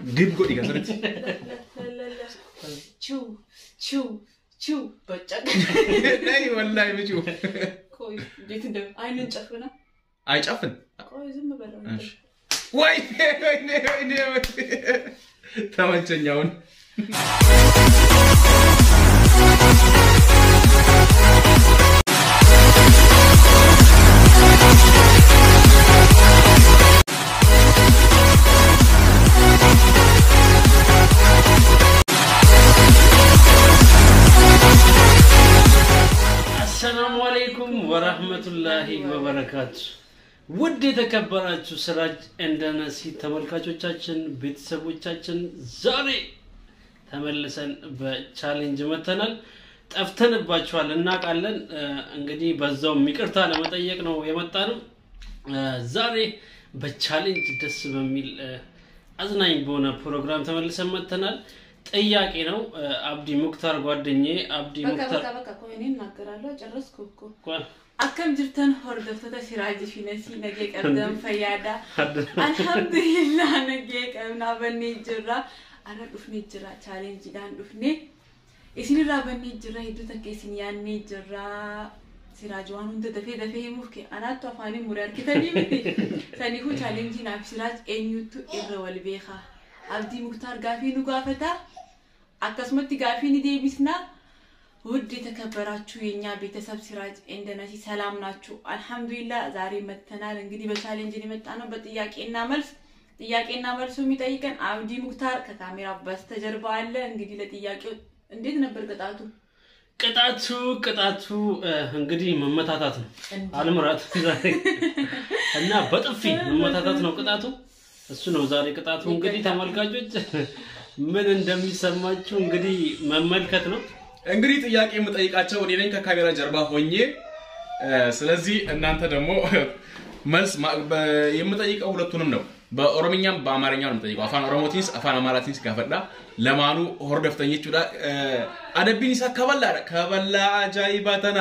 ዲብ ጎዲ ከስርት ቹ ቹ ቹ በጨቅ ናይ ወላሂ ምጩ ቆይ እንዴት እንደ አይንን ጨፍና አይጨፍን ቆይ ዝም በለው እሺ። ወይኔ ወይኔ ወይኔ ወይኔ ተመቸኛውን አሰላሙ አለይኩም ወራህመቱላሂ ወበረካቱ። ውድ የተከበራችሁ ስራጅ እንደነሲ ተመልካቾቻችን፣ ቤተሰቦቻችን ዛሬ ተመልሰን በቻሌንጅ መተናል። ጠፍተንባችኋል እናውቃለን። እ፣ እንግዲህ በዛውም ይቅርታ ለመጠየቅ ነው የመጣ ነው። ዛሬ በቻሌንጅ ደስ በሚል እ፣ አዝናኝ በሆነ ፕሮግራም ተመልሰን መተናል። ጥያቄ ነው። እ፣ አብዲ ሙክታር ጓደኛዬ አብዲ በቃ ሙክታር በቃ በቃ ቆይ እኔ እናገራለሁ ጨረስኩ እኮ ጓ- akkam jirtan hordoftoota siraajii fi nasii nagee qabdan fayyaadha alhamdulillah nagee qabnaa bannee jirra ara dhufnee jira chaalenjiidhaan dhufne isinirraa bannee jirra hedduu takka isin yaannee jirra siraaj waan hunda dafee dafee himuuf ke anaattu afaanii muree harkitanii miti saniifuu chaalenjii naaf siraaj eenyutu irra wal beeka abdii muktaar gaafii nu gaafata akkasumatti gaafii ni deebisnaa ውድ የተከበራችሁ የእኛ ቤተሰብ ሲራጅ እንደነሲ ሰላም ናችሁ? አልሐምዱሊላ ዛሬ መተናል። እንግዲህ በቻሌንጅ የመጣ ነው በጥያቄና መልስ ጥያቄና መልሱ የሚጠይቀን አብዲ ሙክታር ከካሜራ በስተጀርባ አለ። እንግዲህ ለጥያቄው እንዴት ነበር ቅጣቱ? ቅጣቱ ቅጣቱ እ፣ እንግዲህ መመታታት ነው። እንዴ? አልምራት ዛሬ እና በጥፊ መመታታት ነው ቅጣቱ። እሱ ነው ዛሬ ቅጣቱ። እንግዲህ ተመልካቾች ምን እንደሚሰማችሁ እንግዲህ መመልከት ነው። እንግዲህ ጥያቄ የምጠይቃቸው እኔ ነኝ ከካሜራ ጀርባ ሆኜ እ፣ ስለዚህ እናንተ ደግሞ መልስ ማ- በ- የምጠይቀው ሁለቱንም ነው በኦሮምኛም በአማርኛ ነው የምጠይቀው አፋን ኦሮሞቲንስ አፋን አማራቲንስ ጋፈዳ ለማኑ ሆርደፍተኞች ዳ አደቢን ይሳ ከበላ ከበላ አጃይባተና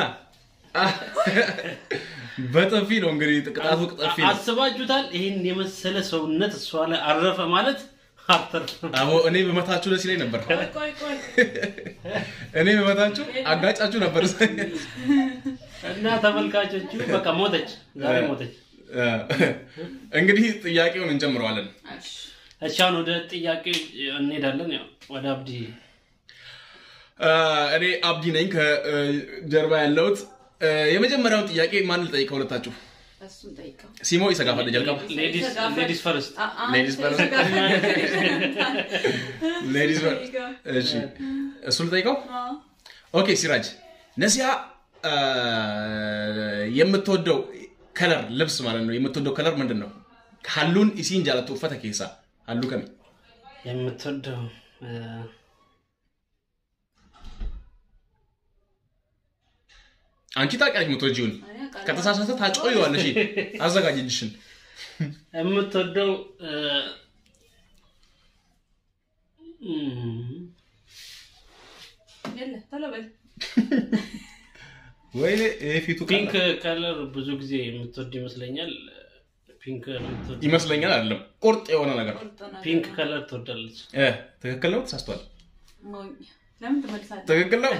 በጥፊ ነው እንግዲህ ቅጣቱ ጥፊ ነው አስባችሁታል? ይህን የመሰለ ሰውነት እሷ ላይ አረፈ ማለት አተርፍም። አቦ እኔ በመታችሁ ደስ ይለኝ ነበር ቆይ ቆይ ቆይ እኔ በመታችሁ አጋጫችሁ ነበር እና ተመልካቾቹ በቃ ሞተች፣ ዛሬ ሞተች። እንግዲህ ጥያቄውን እንጀምረዋለን እሺ፣ እሺ አሁን ወደ ጥያቄ እንሄዳለን። ያው ወደ አብዲ እኔ አብዲ ነኝ ከጀርባ ያለሁት የመጀመሪያውን ጥያቄ ማን ልጠይቅ ከሁለታችሁ እሱን ጠይቀው። ሲሞ ይሰጋፋለ ጀልቀባ ሌዲስ ሌዲስ ፈርስት አ- አ- Ladies first. ሌዲስ ጠይቀው። እሺ እሱ ልጠይቀው አ፣ ኦኬ ሲራጅ ነሲያ የምትወደው ከለር ልብስ ማለት ነው የምትወደው ከለር ምንድን ነው ሀሉን ኢሲን ጃለቱ ኡፈተ ኬሳ ሀሉ ከሚ የምትወደው እ፣ አንቺ ታውቂያለሽ የምትወጂውን እኔ አውቃለሁ። ከተሳሳተ ታጮይዋለሽ አዘጋጅ እጅሽን የምትወደው እ፣ እም፣ የለ ቶሎ በል። ወይ ፊቱ ፒንክ ከለር ብዙ ጊዜ የምትወድ ይመስለኛል። ፒንክ የምትወድ ይመስለኛል አይደለም ቁርጥ የሆነ ነገር ቁርጥ ነገር ፒንክ ነው። ከለር ትወዳለች። እ፣ ትክክል ነው ተሳስቷል ሞኝ። ለምን ትመልሳለህ? ትክክል ነው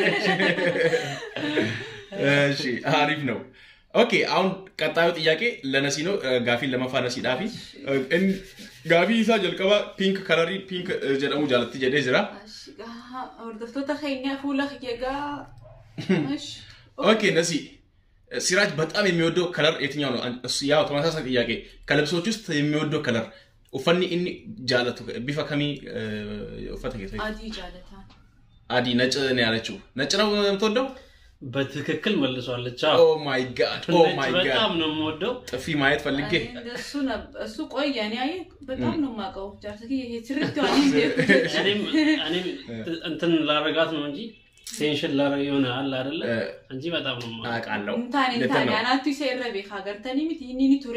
እሺ አሪፍ ነው ኦኬ አሁን ቀጣዩ ጥያቄ ለነሲ ነው እ፣ ጋፊን ለመፋነሲ ዳፊ እ፣ ጋፊ ኢሳ ጀልቀባ ፒንክ ከለሪ ፒንክ እ፣ ጀደሙ ጃለቲ ጀዴ ጅራ Ashi, gaha, hordoftoota keenya fuula egaa. Ashi. ኦኬ ነሲ እ፣ ሲራጅ በጣም የሚወደው ከለር የትኛው ነው እሱ ያው ተመሳሳይ ጥያቄ ከልብሶች ውስጥ የሚወደው ከለር ኡፈኒ ኢኒ ጃለቱ ቢፈ ከሚ እ፣ ኡፈተ ኬሳ Adii jaalataan. አዲ ነጭ ነው ያለችው ነጭ ነው የምትወደው በትክክል መልሷለች። ኦ አዎ ማይ ጋድ ኦ ነጭ ማይ ጋድ በጣም ነው የምወደው። ጥፊ ማየት ፈልጌ እኔ እንደሱ ነበር እሱ ቆየ እኔ አየህ በጣም ነው የማውቀው ጃርሰኪ ይሄ ስርት ዋኒ እኔም እኔም እንትን ላረጋት ነው እንጂ ቴንሽን ላረግ የሆነ አለ አይደለ እ፣ እንጂ በጣም ነው የምወደው። አውቃለሁ እንታኔ ልክ እንታኔ ነው አናቱ ይሰረ ቤካ ገርተኒ ሚት ይህኒኒ ቱሬ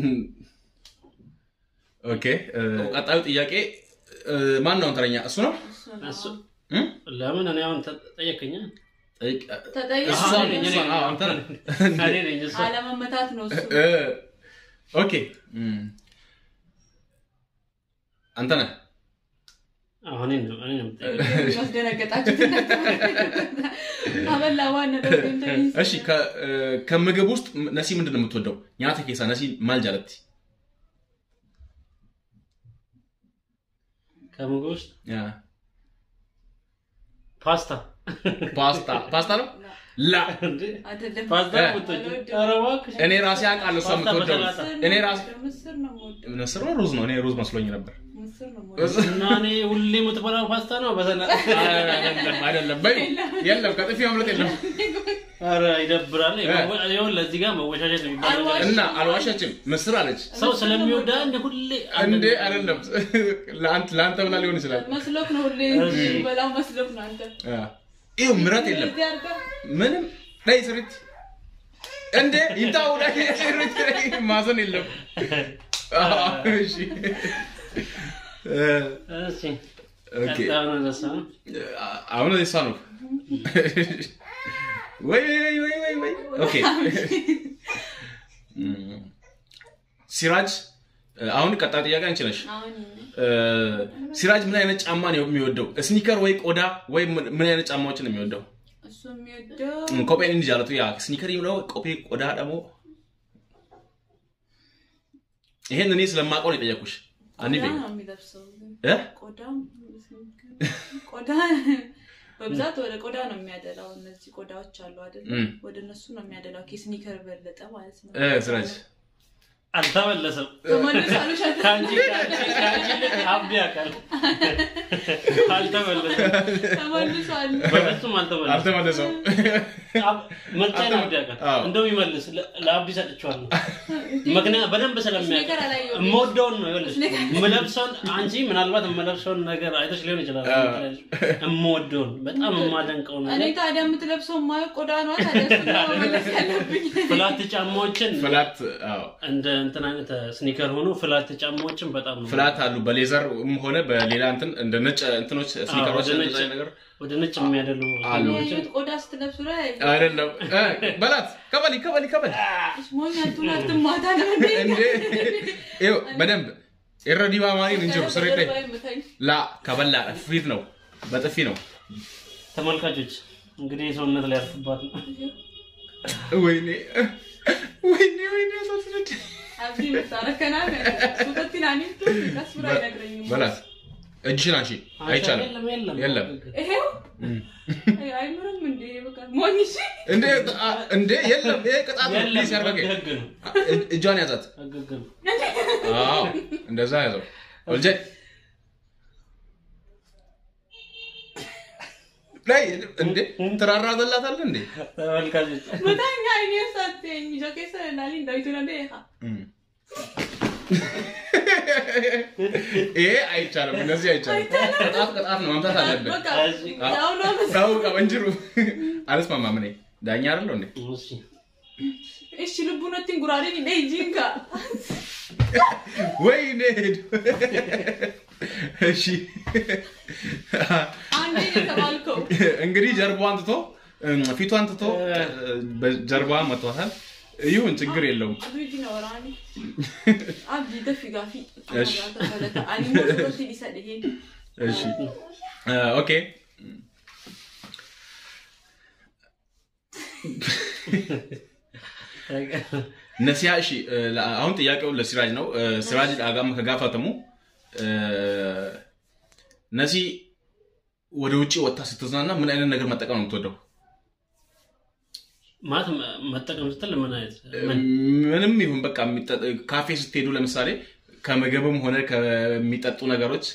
ኦኬ እ፣ ቀጣዩ ጥያቄ እ፣ ማን ነው ተረኛ እሱ ነው እሱ ነው። እሱ እ? ለምን እኔ አሁን ተጠየቀኛ ጠይቅ- ተጠይቅ እሷ አዎ፣ ነኝ፣ እኔ እሷ- ነኝ። አዎ፣ አንተ ነህ። እኔ ነኝ እሱ አለመመታት ነው እሱ እ፣ ኦኬ እም፣ አንተ ነህ አሁን እኔ ነው እኔ ነው የምጠይቀው። ያስደነገጣችሁት እናንተ አበላ ዋነ እሺ ከ- እ፣ ከምግብ ውስጥ ነሲ ምንድን ነው የምትወደው? ኛተ ኬሳ ነሲ ማል ጃለቲ ከምግብ ውስጥ ያ፣ ፓስታ ፓስታ ፓስታ ነው ላ እንዴ? አይደለም ፓስታ እ። የምትወጂው? ኧረ እባክሽ። እኔ ራሴ አውቃለሁ እሷ ፓስታ የምትወደው በሰላጣ። እኔ ራሴ ምስር ነው የምወደው ምስር ነው ሩዝ ነው? እኔ ሩዝ መስሎኝ ነበር። ምስር ነው የምወደው እና እኔ ሁሌ የምትበላው ፓስታ ነው በሰላጣ። አይደለም አይደለም፣ በይ የለም፣ ከጥፊ ማምለጥ የለም። ኧረ ይደብራል። ይኸውልህ እዚህ ጋር መወሻሸት የሚባለው ነገር እና አልዋሻችም፣ ምስር አለች ሰው ስለሚወዳ እንደ ሁሌ እንዴ አይደለም። ለአንተ ለአንተ ብላ ሊሆን ይችላል። መስሎክ ነው ሁሌ በላው መስሎክ ነው አንተ ይኸው ምረት የለም እዚህ አድርገህ ምንም ላይ ስሪት እንዴ ይንታው ላይ ስሪት ላይ ማዘን የለም። አዎ፣ እሺ እ፣ እሺ ኦኬ ቀጣዩን ረሳ ነው። አሁን እሷ ነው ወይ ወይ ወይ ወይ ወይ ኦኬ እም፣ ሲራጅ አሁን ቀጣይ ጥያቄ አንቺ ነሽ። አሁን እ፣ ሲራጅ ምን አይነት ጫማ ነው የሚወደው? ስኒከር ወይ ቆዳ ወይ ምን ምን አይነት ጫማዎችን ነው የሚወደው? እሱ የሚወደው ኮፔን እንጂ አለቱ ያ ስኒከር የሚለው ኮፔ ቆዳ ደግሞ ይሄን እኔ ስለማውቀው ነው የጠየኩሽ። አኒ ቆዳ በይ ነው የሚለብሰው ግን እ ቆዳም ቆዳ በብዛት ወደ ቆዳ ነው የሚያደላው። እነዚህ ቆዳዎች አሉ አይደል? እም። ወደ እነሱ ነው የሚያደላው። ከስኒከር በለጠ ማለት ነው። እ ሲራጅ አልተመለሰም። ተመልሶ አልሻለ ከአንቺ ከአንቺ ከአንቺ ይልቅ አብዲ ያውቃል። አልተመለሰም። ተመልሷል። በፍጹም አልተመለሰም። አልተመለሰውም። አብ- ምርጫዬን አብዲ ያውቃል። አዎ። እንደውም ይመልስ ለ- ለአብዲ ሰጥቼዋለሁ። ምክንያት በደንብ ስለሚያውቅ ስኒከር አላየሁም። የምወደውን ነው ይኸውልሽ፣ የምለብሰውን አንቺ ምናልባት የምለብሰውን ነገር አይተሽ ሊሆን ይችላል። አዎ። የምወደውን በጣም የማደንቀው እኔ ነገር ታዲያ የምትለብሰው ማየው ቆዳ ነው። ታዲያ እሱ ነው መመለስ ያለብኝ። ፍላት ጫማዎችን ፍላት አዎ እንደ እንትን አይነት ስኒከር ሆኖ ፍላት ጫማዎችን በጣም ነው ፍላት አሉ በሌዘር ሆነ በሌላ እንትን እንደ ነጭ እንትኖች ስኒከሮች ወደ እንደዛ ነጭ- አይነት ነገር ወደ ነጭ የሚያደሉ አሉ። ያየሁት ቆዳ ስትለብሱ ላይ አይደለም እ፣ በላት ከበሊ ከበሊ ከበሊ ሞኝ አቱላትም ማታ ነው እንዴ? እንዴ ይኸው በደንብ ኤረዲባ ማሪን እንጅሩ ስሬ ላይ የምታኝ ላ ከበላ ፊት ነው በጥፊ ነው ተመልካቾች እንግዲህ ሰውነት ላይ ያርፍባት ነው። ወይኔ ወይኔ ወይኔ አሳስረድ አብዲ ምታረከና ሱተቲናኒ ከስብራ አይነግረኝም። በላት እጅሽን አንሺ አይቻልም የለም የለም የለም ይሄው አይምርም እንዴ? በቃ ሞኝ እሺ። እንዴ አ- እንዴ የለም ይሄ ቅጣት ነው የለም ፕሊዝ ያርበቀኝ ህግ ነው እ- እጇን ያዛት ህግ ነው። አዎ እንደዛ ያዘው ወልጄ ላይ እንዴ ትራራዘላታለህ እንዴ ተመልካቾች በጣም አይኔ ሳትኝ ጆኬ ሰላሊ እንዳይቱ ነው እንዴ? እም። ይሄ አይቻልም እንደዚህ አይቻልም ቅጣት ቅጣት ነው መምታት አለብን በቃ እዚህ ያው ነው መሰለኝ። ታው ቀበንጅሩ አልስማማም እኔ ዳኛ አይደለሁ እንዴ እሺ እሺ ልቡነትን ጉራዴን እንደ ጂንካ ወይኔ ሄዱ እሺ አንዴ ነው የተባልከው። እንግዲህ ጀርባዋን ትቶ እም፣ ፊቷን ትቶ በጀርባዋ መቷታል ይሁን ችግር የለውም አብዲ ነው ወራኒ አብዲ ደፊ ጋፊ እሺ። አኒ ሞቶቲ ሊሰድ ይሄ እሺ እ፣ ኦኬ ነሲያ እሺ እ፣ ለ- አሁን ጥያቄው ለሲራጅ ነው እ፣ ሲራጅ አጋም ከጋፈተሙ እ፣ ነሲ ወደ ውጭ ወጥታ ስትዝናና ምን አይነት ነገር መጠቀም ነው የምትወደው ማለት መ- መጠቀም ስትል ምን አይነት ምን ምንም ይሁን በቃ የሚጠ- ካፌ ስትሄዱ ለምሳሌ ከምግብም ሆነ ከሚጠጡ ነገሮች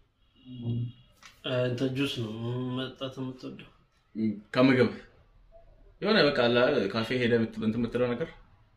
እ፣ እንትን ጁስ ነው መጠጣት የምትወደው ከምግብ የሆነ በቃ አለ ካፌ ሄደ እንትን የምትለው ነገር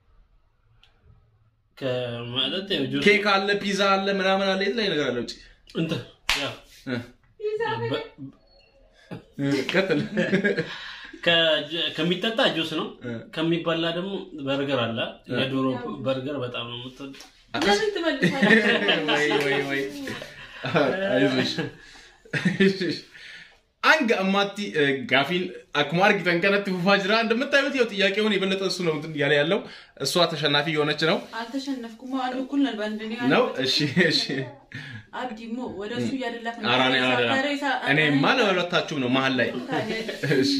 ከመጠጥ ያው ጁስ ኬክ አለ ፒዛ አለ ምናምን አለ የተለያየ ነገር አለ ውጭ እንትን ያው እ፣ በ- እ፣ ቀጥል ከ- ከሚጠጣ ጁስ ነው እ። ከሚበላ ደግሞ በርገር አለ የዶሮ በርገር በጣም ነው የምትወደው ለምን ትመልሳለህ? ወይ ወይ ወይ አይዞሽ Hanga ammaatti eh, gaafiin akkuma argitan kanatti fufaa jira. እንደምታዩት ያው ጥያቄውን የበለጠ እሱ ነው እንትን እያለ ያለው እሷ ተሸናፊ የሆነች ነው አልተሸነፍኩም። አንድ እኩል ነን በአንድ እኔ ነው። አንድ- እሺ እሺ። አብዲሞ ወደ እሱ እያደላክ ነው። ኧረ እኔ አላደላም። ታዲያ ይሳ- እኔማ ለሁለታችሁም ነው መሀል ላይ ታዲያ እሺ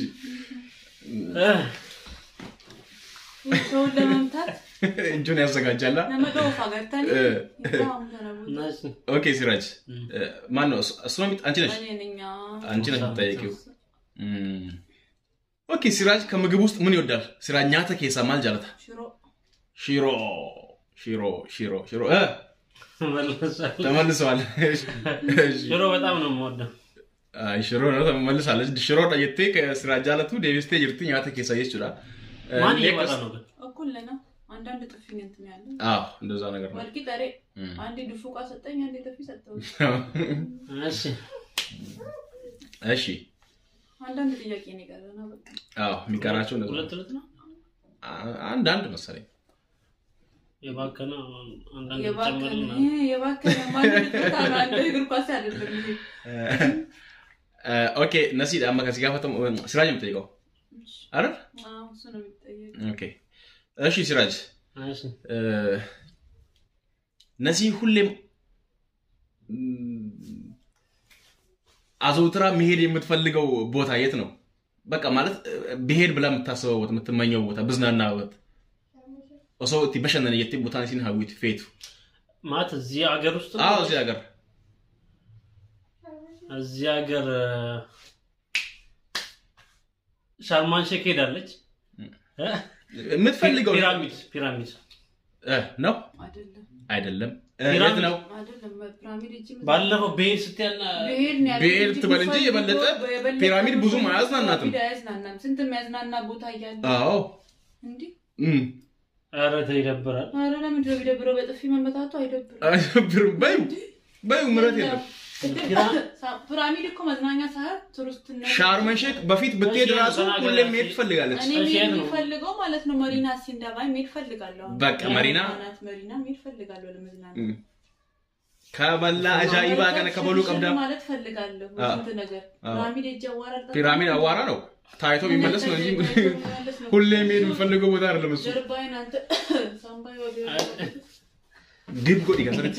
ሰውን ለመምታት እጁን ያዘጋጃላ። ነመደወፍ አገርተን እ። ይባሙ ተነቡ ናስ ኦኬ ሲራጅ ማን ነው እሱ? እሱ ነው የሚ- አንቺ ነሽ እኔ ነኝ አዎ። አንቺ ነሽ የምትጠይቂው። እም። ኦኬ ሲራጅ ከምግብ ውስጥ ምን ይወዳል? ሲራጅ ኛተ ኬሳ ማል ጃለታ ሽሮ ሽሮ ሽሮ ሽሮ ሽሮ እ መልሳለሁ። ተመልሰዋል። እሺ። ሽሮ በጣም ነው የምወደው። አይ ሽሮ ነው ተመልሳለች። ሽሮ ዳየቴ ከሲራ ጃለቱ ዴቪስቴ ጅርቲ ኛተ ኬሳ ይችላ ማን እየመጣ ነው ግን? እኩል ነው። አንዳንድ ጥፊ ነው እንትን ያለው አዎ እንደዛ ነገር ነው። ወልቂ ጠሬ እም። አንዴ ድፉቃ ሰጠኝ፣ አንዴ ጥፊ ሰጠው። እሺ እሺ አንዳንድ ጥያቄ ነው የቀረና በቃ አዎ የሚቀራቸው እንደዛ ነው። ሁለት ሁለት ነው አ- አንድ አንድ መሰለኝ የባከነ አንዳንድ የባከነ ጨምርና ይሄ የባከነ ማለት ነው። አንድ እግር ኳስ አይደለም ይሄ። ኦኬ ነሲ አማ ከዚህ ጋር ፈተም ሲራጅ የምጠይቀው አይደል? አዎ እሱ ነው የሚጠየቅ። ኦኬ እሺ ሲራጅ እሺ እ፣ ነሲ ሁሌም ም፣ አዘውትራ መሄድ የምትፈልገው ቦታ የት ነው? በቃ ማለት እ፣ ብሄድ ብላ የምታስበው ቦታ የምትመኘው ቦታ ብዝናናበት ኦሶ እቲ በሸነነ የቲ ቦታ ሲን ሀዊት ፌቱ ማለት እዚህ ሀገር ውስጥ ነው? አዎ እዚህ ሀገር እዚህ ሀገር ሻርማን ሼክ ሄዳለች። እ? የምትፈልገው ፒራሚድ ፒራሚድ እ፣ ነው አይደለም አይደለም እ፣ የት ፒራሚድ ነው? አይደለም ፒራሚድ እጅ ባለፈው ብሄድ ስትያና ብሄድ ነው ያልኩት ብሄድ እንጂ ትበል እንጂ የበለጠ የበለጠ ፒራሚድ ብዙም አያዝናናትም። ፒራሚድ አያዝናናም። ስንት የሚያዝናና ቦታ እያለ አዎ እንዲህ እም፣ ኧረ ተው ይደብራል። ኧረ ለምንድን ነው የሚደብረው? በጥፊ መመታቱ አይደብርም። አይደብርም። በዩ በዩ ምረት የለም። ፒራሚድ እኮ መዝናኛ ሰዓት ቱሪስትነት ሻርመን ሼክ በፊት ብትሄድ እሺ፣ ራሱ ተናገር ሁሌም እስኪ። መሄድ ትፈልጋለች። እኔ እሺ፣ መሄድ የት ነው? የሚፈልገው ማለት ነው መሪና ሲንዳባ መሄድ ፈልጋለሁ። አሁን በቃ መሪና? ናት መሪና መሄድ ፈልጋለሁ ለመዝናናት። እም። ከበላ አጃኢባ ከነ ከበሉ ቀብዳ ማለት ፈልጋለሁ። አዎ። ስንት ነገር አዎ። ፒራሚድ እጅ አዋራል ፒራሚድ አዋራ ነው ታይቶ የሚመለስ ነው እንጂ የሚመለስ ነው። ሁሌ መሄድ የምፈልገው ቦታ አይደለም እሱ። ጀርባዬን አንተ ሳምባዬ ወደ ግብ ጎዲ ከሰረት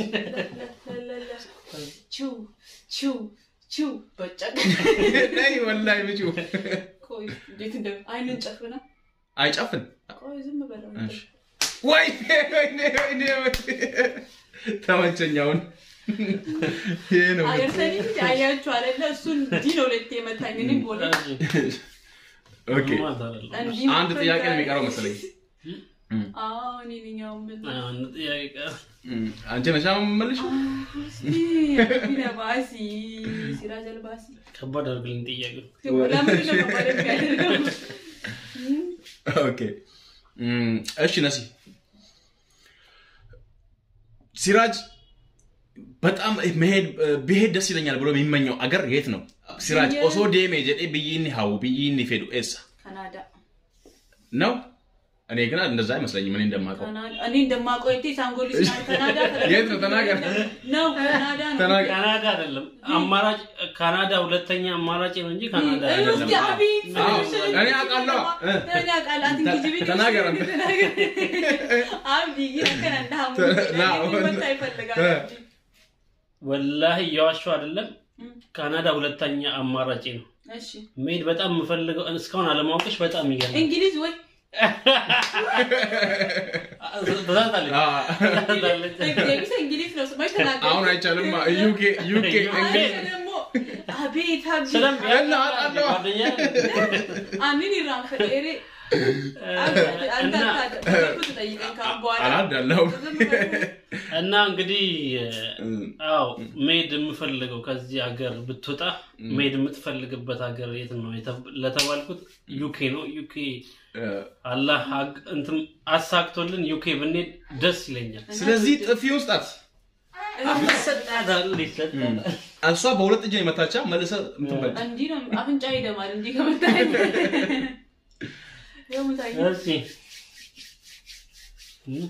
ችው ችው ችው በጨቅ ናይ ወላሂ ምጩ ቆይ እንዴት እንደ አይንን ጨፍና አይጨፍን ቆይ ዝም በለው እሺ። ወይ ወይኔ ወይኔ ተመቸኛውን ይሄ ነው አየርሰኒ አያችሁ አይደለ እሱን እንዲህ ነው ሁለቴ የመታኝ እኔም ቦሌ እሺ፣ ኦኬ ማለት አይደለም። እንዲህ አንድ መቶኝ ጥያቄ ነው ዛሬ። የሚቀረው መሰለኝ አዎ እኔ ነኝ ያው የምልህ። አንድ ጥያቄ ቀረ። እም፣ አንቺ ነሻ መልሽ እስኪ ቢለባሲ ሲራጅ አልባሲ ከባድ አድርግልኝ ጥያቄው። ለምንድን ነው ከባድ የሚያደርገው? ኦኬ እም፣ እሺ ነሲ ሲራጅ በጣም መሄድ ብሄድ ደስ ይለኛል ብሎ የሚመኘው አገር የት ነው? ሲራጅ ብዬ- ኦሶ ዴሜ ጀዴ ብይኒ ሀው ብይኒ ፌዱ ኤሳ ካናዳ ነው። እኔ ግን እንደዛ አይመስለኝም። እኔ እንደማውቀው ካናዳ እኔ እንደማውቀው የቴ ሳንጎሊስ ነው ካናዳ የት ነው? ተናገር። ነው ካናዳ ነው ተናገር። ካናዳ አይደለም አማራጭ ካናዳ ሁለተኛ አማራጭ ነው እንጂ ካናዳ እይ፣ አይደለም። እስኪ አቤት አዎ፣ ስልሽ እኔ አውቃለሁ። እ። እኔ አውቃለሁ። አንተ ተ- እንግሊዝ ቤት ተናገር ውስጥ አንተ። ተናገር። አብዲ ይረከና እንዳሙ ና፣ መታ ይፈልጋል እ። አብዲ። ወላሂ እየዋሸሁ አይደለም። እም፣ ካናዳ ሁለተኛ አማራጭ ነው። እሺ መሄድ በጣም የምፈልገው እስካሁን አለማወቅሽ በጣም ይገርማል። እንግሊዝ ወይ ተሳስታለች። አ፣ ተሳስታለች። ዴቪስ እንግሊዝ ነው ስማሽ ተናገር አሁን አይቻልም። ዩኬ ዩኬ እንግሊዝ ደግሞ አቤት አብዲ ስለም እና አውቃለሁ። ጓደኛ አንን ይራን ፈጤሬ አንተ እና አታውቅም። ትጠይቀኝ ካሁን በኋላ አላዳለሁ። ዝም በል። እና እንግዲህ አዎ መሄድ የምፈልገው ከዚህ ሀገር ብትወጣ መሄድ የምትፈልግበት ሀገር የት ነው የተ- ለተባልኩት ዩኬ ነው። ዩኬ አላህ ሀግ- እንትን አሳክቶልን ዩኬ ብንሄድ ደስ ይለኛል። ስለዚህ ጥፊ ውስጣት ይሰጣታል፣ ይሰጣታል። እሷ በሁለት እጅ ነው የመታቻ መልሰ እንትን በል። እንዲህ ነው አፍንጫ ይደማል። እንዲህ ከመታኝ ያው ምታኝ እሺ እም፣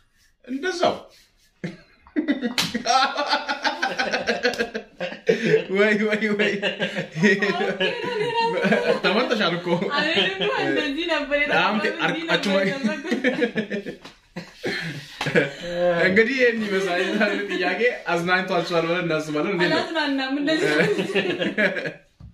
እንደዛው ወይ ወይ ወይ ተመልጠሻል እኮ አቤት እኮ እንደዚህ ነበር በጣም የጠበቁት፣ እንዲህ አርቃችሁ ነበር ማይ- የጠበቁት። እንግዲህ ይህን ይመስላል የዛሬው ጥያቄ አዝናኝቷችኋል ብለን እናስባለን እንዴት ነው አላዝናናም እንደዚህ ነው።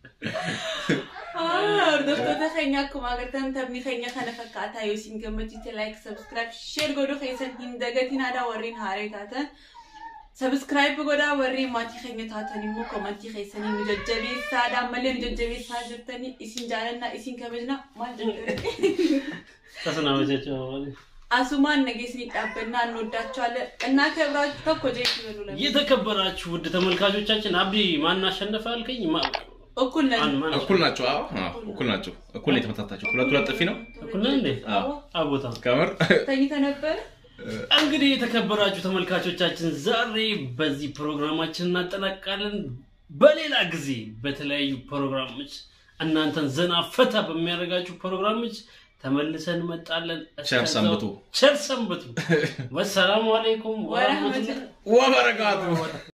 Ah, hordoftoota keenya akkuma agartan taphni keenya kana fakkaataa yoo isin gammachiise like subscribe share godhuu keessan hin dagatiin aadaa warreen haaree taatan subscribe godhaa warreen maatii keenya taatan immoo komantii keessanii nu jajjabeessaa aadaan malee nu jajjabeessaa jirtanii isin jaalannaa isin kabajna maal jedhu ተሰናበቻቸው asumaan nageesni dhaabbannaa እንወዳቸዋለን እና ክብራችሁ tokko jechi በሉ ለምን የተከበራችሁ ውድ ተመልካቾቻችን አብዲ ማን አሸነፈ አልከኝ? ማ- እኩል ነን ማን- ማን እኩል ናቸው አዎ አዎ፣ እኩል ናቸው እኩል ነው የተመታታቸው ሁለት ሁለት ጥፊ ነው እኩል ነን እንዴ? አዎ። አቦታ ከምር ተኝተህ ነበር እንግዲህ የተከበራችሁ ተመልካቾቻችን ዛሬ በዚህ ፕሮግራማችን እናጠናቅቃለን። በሌላ ጊዜ በተለያዩ ፕሮግራሞች እናንተን ዘና ፈታ በሚያደርጋችሁ ፕሮግራሞች ተመልሰን እንመጣለን። ቸር እስከዛው ሰንብቱ። ቸር ሰንብቱ። ወሰላሙ አለይኩም ወረህመቱላህ ወረህመቱላህ ወበረካቱ